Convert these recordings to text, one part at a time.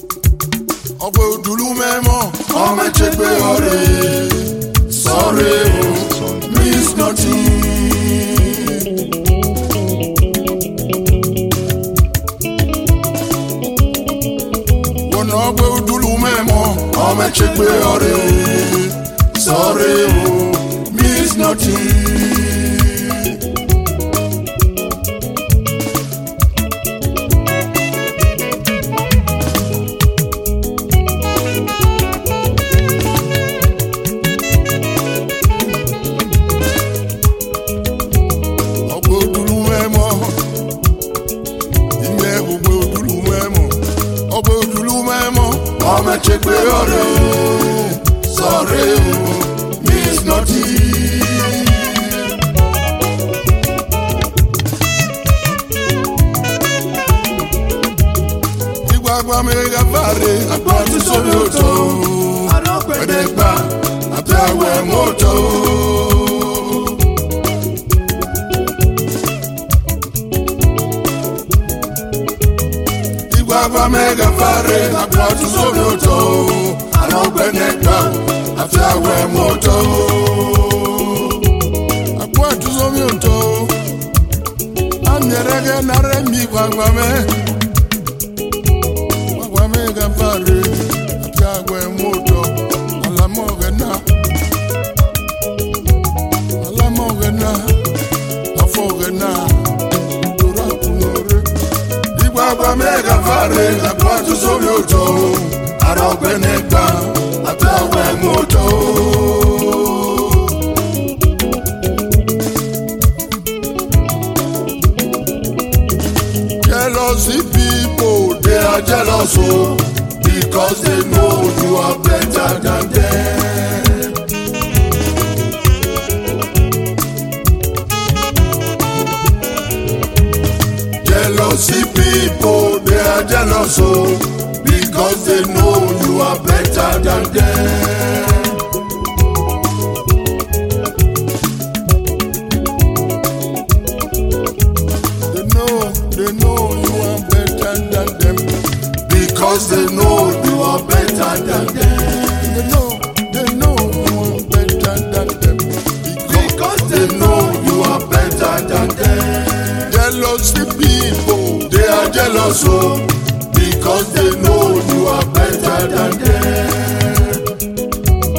ọgbẹ́ òdùlú mẹ́mọ́ ọmọ ẹ̀chẹ́gbẹ́ ọ̀rẹ́ sọ̀rẹ́ o miss nothing. wọnà ọgbẹ́ òdùlú mẹ́mọ́ ọmọ ẹ̀chẹ́gbẹ́ ọ̀rẹ́ sọ̀rẹ́ o miss nothing. ọgbẹ́ òdùlú mẹ́mọ́ ìyẹn ọgbẹ́ òdùlú mẹ́mọ́ ọgbẹ́ òdùlú mẹ́mọ́ ọmọ ẹ̀chẹ́gbẹ́ ọ̀rẹ́ sọ̀rẹ́ o miss nothing. ìgbàgbọ́ mi ga fàre àpótí sórí òtò ẹ̀ẹ́dẹ́gbà àti àwẹ̀ mọ́tò. ìgbàgbọ́ mi ga fàre àpótí sórí òtò àlọ́gbẹ̀ẹ́dẹ́gbà àti àwẹ̀ mọ́tò. àpótí sórí òtò anyẹrẹgẹ nàrẹ mi gbàgbọ́ mi wamega fare jagwe moto alamogena alamogena afogena dora kunore igbagba mega fare akwatu sórí òjò arọgbẹnẹgba àtàwẹ moto. Jealousy people, they are jealous oh, because they know you are better than them. Jealousy people, they are jealous oh, because they know you are better than them. They know, they know you are better than them. Because they know you are better than them. They know, they know you are better than them. Because they know you are better than them. Jealousy people, they are jealous oh, because they know you are better than them.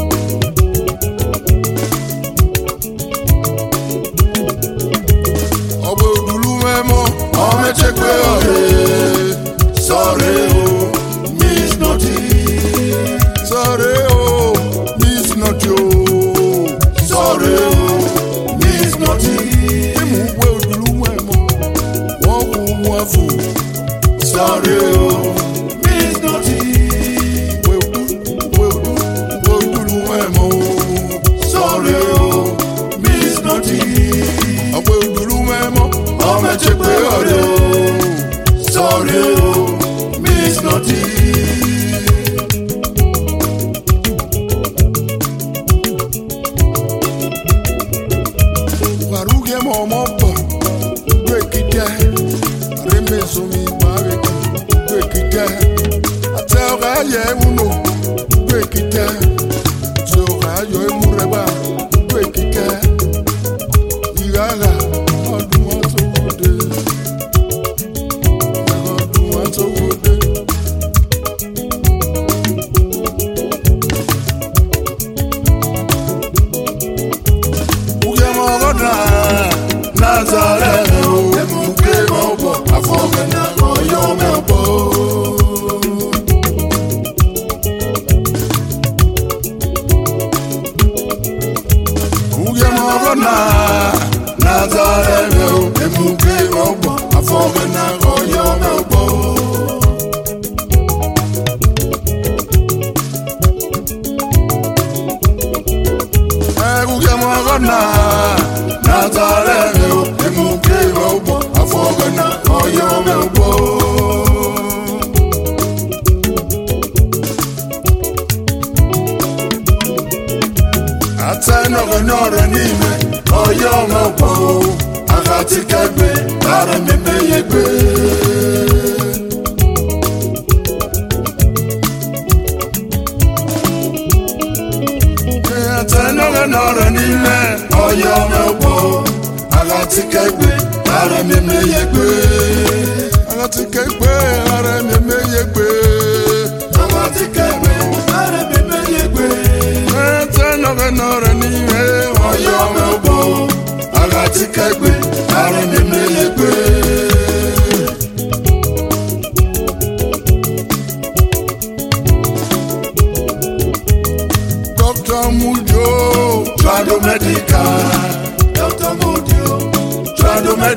ọgbẹ́ òdùlú mẹ́mọ́ ọmọ ẹ̀chẹ́gbẹ́ ọ̀rẹ́ sọ̀rẹ́ o miss nothing. sọ̀rẹ́ o miss nothing o sọ̀rẹ́ o miss nothing. ìmú ọgbẹ́ òdùlú mẹ́mọ́ wọ́n kú wọn fò sọ̀rẹ́ o miss nothing. ọgbẹ́ òdùlú mẹ́mọ́ sọ̀rẹ́ o miss nothing ọgbẹ́ òdùlú mẹ́mọ́ ọmọ ẹ̀chẹ́gbẹ́ ọ̀rẹ́ o sọ̀rẹ́ o miss nothing. Waruge mọ̀mọ́ bọ̀ gbé kíkẹ́ àrímẹ̀sọ̀mí gbàgbé gbé kíkẹ́ àti ọ̀gá ayẹ múlò gbé kíkẹ́ tí ọ̀gá ayọ̀ emúrẹ́gbà gbé kíkẹ́ ìrara ọdún wọn tó wọlé ọdún wọn tó wọlé. Uge mọ̀gọ́dà Nazareth o, emuge mọ̀bọ̀ afọ́gẹ́nà ọ̀yọ́ mẹ́bọ̀. Uge mọ̀gọ́dà Nazareth o, emuge mọ̀bọ̀ afọ́gẹ́nà ọ̀yọ́ mẹ́bọ̀. Uge mọ̀gọ́dà Nazareth o, emuge mọ̀bọ̀ afọ́gẹ́nà ọ̀yọ́ mẹ́bọ̀. atẹnọgọnọrọ n'ime ọyọ ọmọgbọ agatikẹgbe ara mmemme yegbe.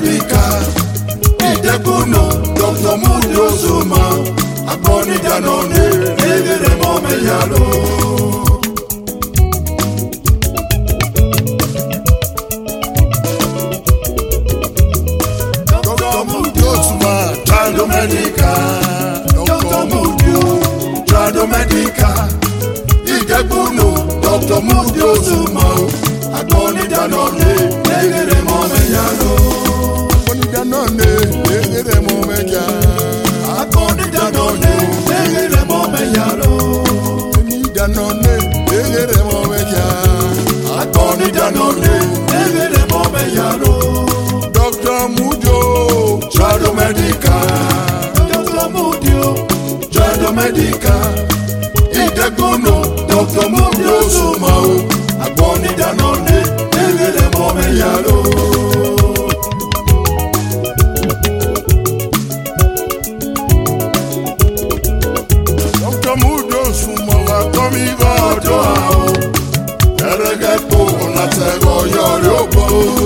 medical ìdẹ́kùnà dr mudi ozuma agbọ́nidànà ní eléré mọ́mẹ́yàló. dr mudi ozuma trado medical dr mudi trado medical ìdẹ́kùnà dr mudi ozuma agbọ́nidànà ní eléré mọ́mẹ́yàló agbọ́nidànà ní eléré mọ́mẹ́yà. agbọ́nidànà ní eléré mọ́mẹ́yàló. agbọ́nidànà ní eléré mọ́mẹ́yà. agbọ́nidànà ní eléré mọ́mẹ́yàló. dr mujo trado medical. dr mujo trado medical. ìdẹ́gbọ́nà dr mujo sùnmọ́ o. agbọ́nidànà ní eléré mọ́mẹ́yàló. Dr. Mudo sumowa komi godo ao Erege po na tego yori obo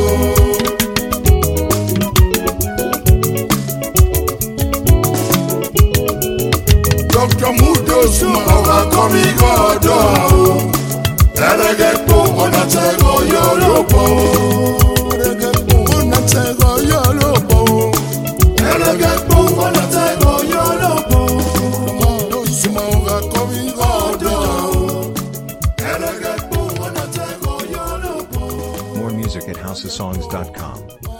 Dr. Mudo sumowa komi godo ao Erege po na tego yori obo Erege po na tego yori obo Erege po na tego yori obo Mudo sumowa komi godo ao Erege po na tego yori obo More music at housesongs.com.